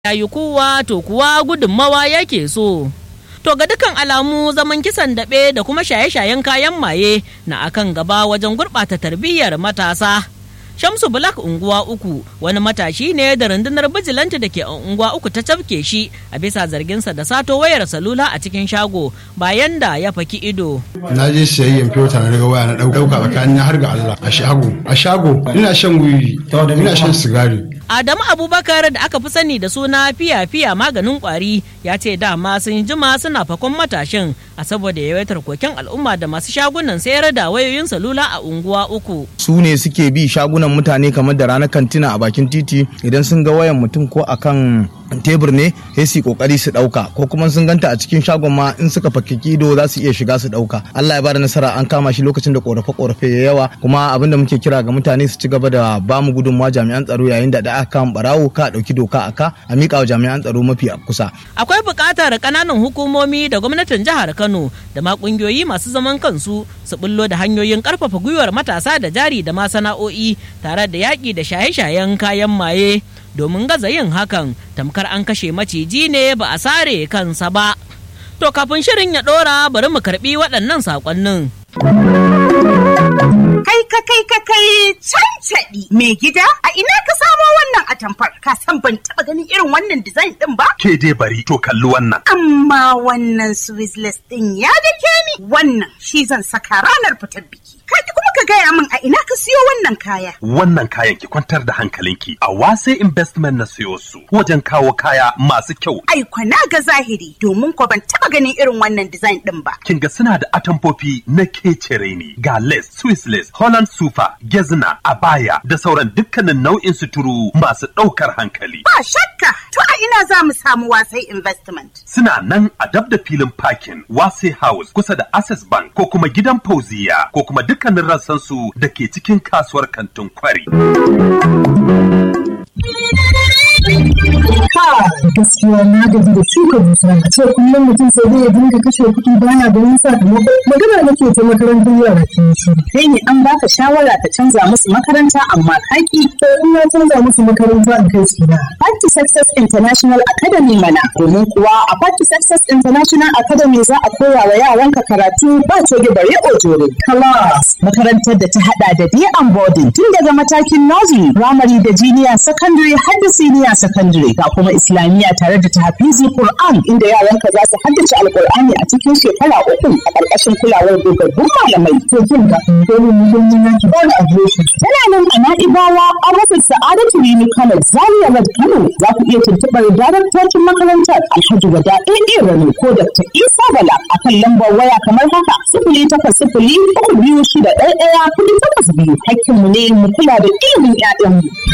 yayi kowa to kuwa gudunmawa yake so. To ga dukan alamu zaman kisan daɓe da kuma shaye-shayen kayan maye na akan gaba wajen gurɓata tarbiyyar matasa. Shamsu Black unguwa uku wani matashi ne da rundunar bijilanti da ke unguwa uku ta cafke shi a bisa zarginsa da sato wayar salula a cikin shago bayan da ya faki ido. Na je siyayyen fiyota na daga waya na ɗauka tsakanin har ga Allah a shago. A shago ina shan wiwi ina shan sigari. Adamu Abubakar da aka fi sani da suna fiya-fiya maganin kwari ya ce dama sun jima suna fakon matashin a saboda yawaitar koken al'umma da masu shagunan sayar da wayoyin salula a unguwa uku. Su ne suke bi shagunan mutane kamar da ranar kantina a bakin titi idan sun ga wayan mutum ko akan tebur ne sai su kokari su dauka ko kuma sun ganta a cikin shagon ma in suka fakki ido za su iya shiga su dauka Allah ya bada nasara an kama shi lokacin da korafe korafe ya yawa kuma abin da muke kira ga mutane su ci gaba da ba mu gudunmawa jami'an tsaro yayin da da aka kama barawo ka dauki doka aka a mika wa jami'an tsaro mafi kusa akwai buƙatar ƙananan hukumomi da gwamnatin jihar Kano da ma ƙungiyoyi masu zaman kansu su bullo da hanyoyin ƙarfafa gwiwar matasa da jari da ma sana'o'i tare da yaƙi da shaye-shayen kayan maye domin gaza yin hakan tamkar an kashe maciji ne ba a sare kansa ba. To kafin shirin ya ɗora bari mu karɓi waɗannan saƙonnin. Kai ka kai ka kai cancaɗi mai gida a ina ka samo wannan atamfar ka san ban taɓa ganin irin wannan design ɗin ba? Ke dai bari to kalli wannan. Amma wannan Swiss ɗin ya dake ni wannan shi zan saka ranar fitar biki. Kaji kuma ka gaya min a ina ka siyo wannan kaya. Wannan kayan ki kwantar da hankalinki a wase investment na siyo su wajen kawo kaya masu kyau. Ai na ga zahiri domin ko ban taba ganin irin wannan design din ba. Kin ga suna da atamfofi na kecere ne ga lace, Swiss lace, Holland super, gezna, abaya da sauran dukkanin nau'in suturu masu ɗaukar hankali. Ba shakka to a ina za mu samu wasai investment. Suna nan a dab da filin parking wase house kusa da access bank ko kuma gidan fauziya ko kuma duk dukkanin rassansu da ke cikin kasuwar kantin kwari. gaskiya na gaji da shuka dusa a ce kullum mutum sai dai ya dinga kashe kuɗi baya ganin sakamako magana nake ta makarantar yara ke shi kai ne an baka shawara ka canza musu makaranta amma kaki to in na canza musu makaranta in kai su na Party Success International Academy mana domin kuwa a Party Success International Academy za a koya wa yaranka karatu ba coge bare ojore class makarantar da ta hada da day and boarding tun daga matakin nursery primary da junior secondary har da senior secondary ga kuma islamiyya tare da tahfizi Qur'an inda yaranka za su haddace alqur'ani a cikin shekara uku a ƙarƙashin kulawar dogaggun malamai to kin ga dole mu mun yi ki ba da adireshi tana nan a Na'ibawa an rasa Sa'adatu Rimi Kano Zaria Road Kano za ku iya tuntuɓar daraktocin makarantar Alhaji Wada AA Rani ko Dr. Isa Bala akan lambar waya kamar haka sifili takwas sifili uku biyu shida ɗaya ɗaya kuɗi takwas biyu hakkinmu ne mu kula da ilimin 'ya'yanmu.